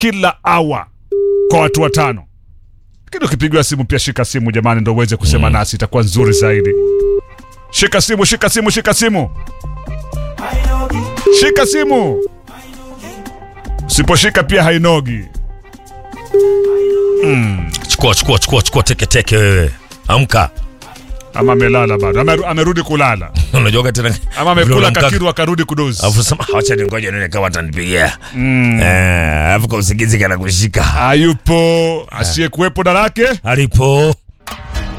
kila awa kwa watu watano. Lakini ukipigiwa simu pia shika simu jamani, ndo uweze kusema nasi, itakuwa nzuri zaidi. Shika simu, shika simu, shika simu, shika simu. Usiposhika pia hainogi. Chukua chukua chukua chukua teke teke wewe. Amka. Ama amelala bado, Ameru- amerudi kulala, Unajua tena. ama vile amekula unamka- kakiru akarudi kudozi. Alafu sema acha ningoje nione kama atanipigia. Eh, alafu kwa usingizi kana kushika. Hayupo asiyekuwepo darake Alipo.